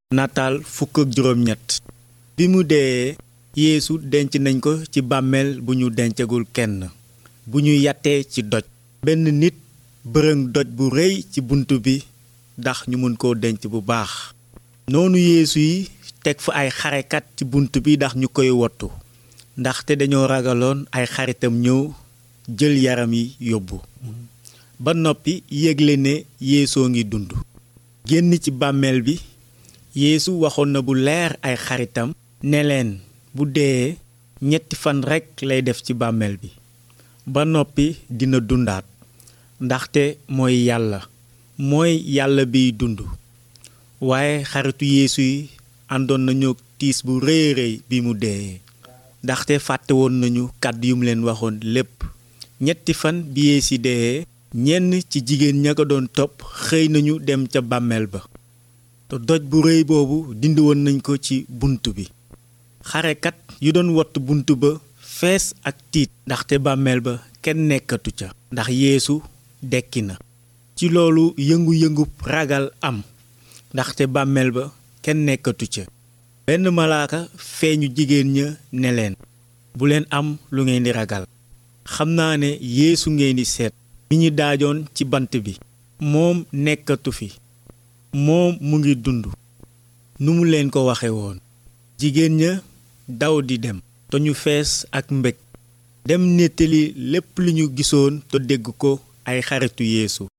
nataal fukk ak juróom ñett bi mu dee yeesu denc nañ ko ci bàmmeel bu ñu dencagul kenn bu ñu yattee ci doj benn nit bërëng doj bu rëy ci bunt bi ndax ñu mën koo denc bu baax noonu yeesu yi teg fa ay xarekat ci bunt bi ndax ñu koy wottu ndaxte dañoo ragaloon ay xaritam ñëw jël yaram yi yóbbu ba noppi yégle ne yeesoo ngi dund génn ci bàmmeel bi yeesu waxoon na bu leer ay xaritam ne leen bu dee ñetti fan rekk lay def ci bàmmeel bi ba noppi dina dundaat ndaxte mooy yàlla mooy yàlla biy dund waaye xaritu yeesu yi àndoon nañu tiis bu rëy rëy bi mu dee ndaxte fàtte woon nañu kàddu yu mu leen waxoon lépp ñetti fan bi yeesu dee ñenn ci jigéen ña ko doon topp xëy nañu dem ca bàmmeel ba te doj bu rëy boobu dindi woon nañ ko ci bunt bi xarekat yu doon wott bunt ba fees ak tiit ndaxte bàmmeel ba kenn nekkatu ca ndax yeesu dekki na ci loolu yëngu-yëngu ragal am ndaxte bàmmeel ba kenn nekkatu ca benn malaaka feeñu jigéen ña ne leen bu leen am lu ngeen di ragal xam naa ne yeesu ngeen di seet mi ñu daajoon ci bant bi moom nekkatu fi moom mu ngi dund nu mu leen ko waxe woon jigéen ña daw di dem te ñu fees ak mbég dem nettali lépp lu ñu gisoon te dégg ko ay xaritu yeesu